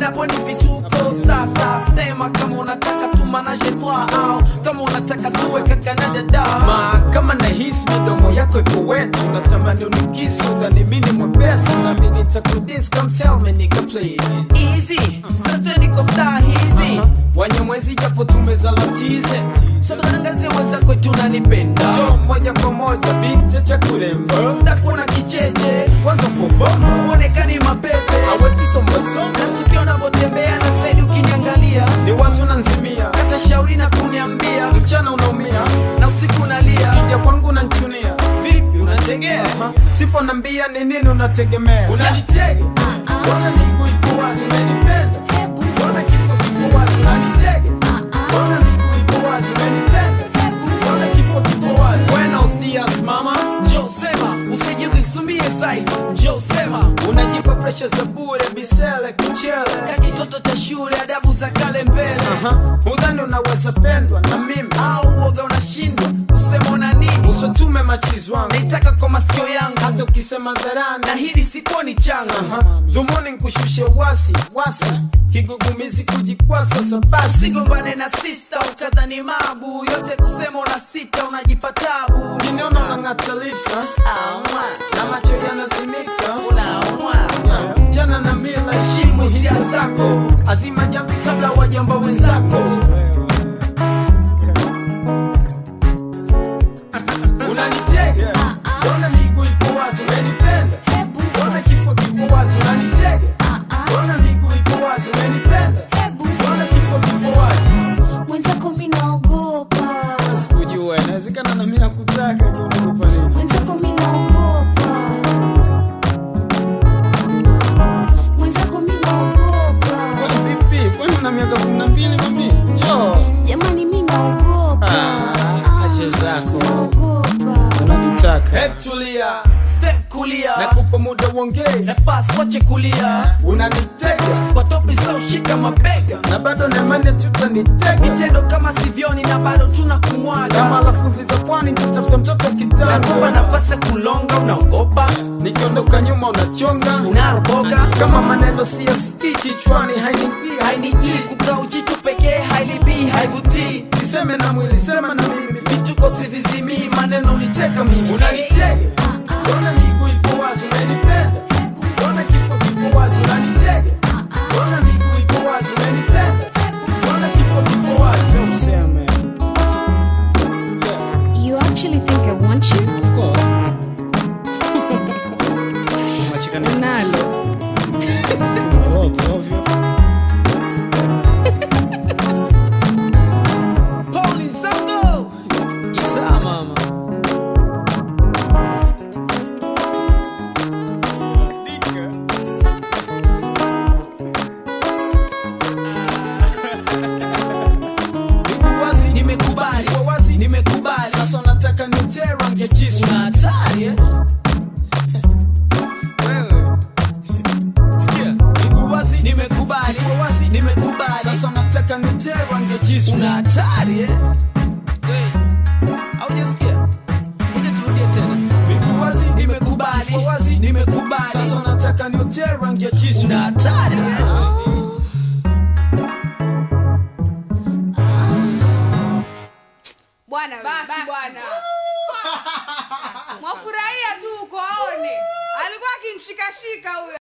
napo ni vituko sasa sema kama unataka tumanaje twa au kama unataka tuwe kaka na dada ma kama nahisi midomo yako ipo wetu natamani unikisu dhani mini mwepesi nami nitakudis come tell me nigga please easy sote niko star hizi wanyamwezi japo tumezalatize sasa tangazie mwenzako tunanipenda jo moja kwa moja binti cha kulemba stakuna kicheche kwanza poboma uonekani mapepe awetisombasoma na tukiona votembea na saidi ukiniangalia ni wazo na nzimia hata shauri na kuniambia mchana unaumia na usiku nalia kija kwangu nanchunia vipi unategea sipo nambia ni nini unategemea unanitega Mbona miguu ipo wazi unanipenda Mbona kifo kipo wazi unanitega Mbona miguu ipo wazi unanipenda Mbona kifo kipo wazi Buenos dias mama njoo sema usijidhisumie zaidi njoo sema Unajipa presha za bure bisele kuchele kakitoto cha shule adabu za kale mbele Aha, Udhani unaweza pendwa na mimi au uoga unashindwa kusema una nini Usotume machizi wangu naitaka kwa masikio yangu Hata ukisema dharani na hili sikuoni changa Aha, Dhumuni nkushushe wasi wasi Kigugumizi kujikwasa sasa basi sigombane na sista ukadhani mabu yote kusema una sita unajipa tabu Kiniona unang'ata lips ha? Aumwa, Na macho yanazimika unaumwa Yeah, Jana na mila heshimu hisia zako azima jamvi kabla wajamba wenzako unanitega mbona miguu ipo wazi unanipenda mbona kifo kipo wazi unanitega mbona miguu ipo wazi unanipenda mbona kifo kipo wazi mwenzako mi naogopa sikujua inawezekana na mimi nakutaka je unakupa nini mwenzako mi naogopa mwenzako mi naogopa kwani vipi kwani una miaka kumi na mbili mami jo jamani mi naogopa Ah, acha zako. naogopa unanitaka Hebu tulia step kulia nakupa muda uongee nafasi wache kulia unanitega kwa topi za ushika mabega na bado naimani tutanitega vitendo kama sivyoni na bado tuna kama kumwaga lafudhi za pwani tutafuta mtoto nakupa kitanda nafasi ya kulonga unaogopa nikiondoka nyuma unachonga unaroboka kama maneno siyasikii kichwani hainiingia hainijii kukaa ujitu pekee hailibii haivutii siseme na mwili sema na mimi vituko sivizimii maneno uniteka mimi unanitega mbona miguu ipo wazi unanipenda mbona kifo kipo wazi unanitega mbona miguu ipo wazi unanipenda mbona kifo kipo wazi useme yeah, you actually think i want you of course Unacheka nini? nalo Sina lolote, ovyo. Poli zango Isa mama Miguu wazi, nimekubali Kwa wazi, nimekubali sasa unataka nitere rangi ya jisu una hatari eh? Wewe. Sikia, miguu wazi, nimekubali Kwa wazi, nimekubali sasa unataka nitere rangi ya jisu una hatari eh? haujasikia ngoja turudie tena Miguu wazi, nimekubali Kwa wazi, nimekubali sasa unataka nitere rangi ya jisu una hatari eh? bwana basi bwana mwafurahia tu uko aone alikuwa akinshikashika huyo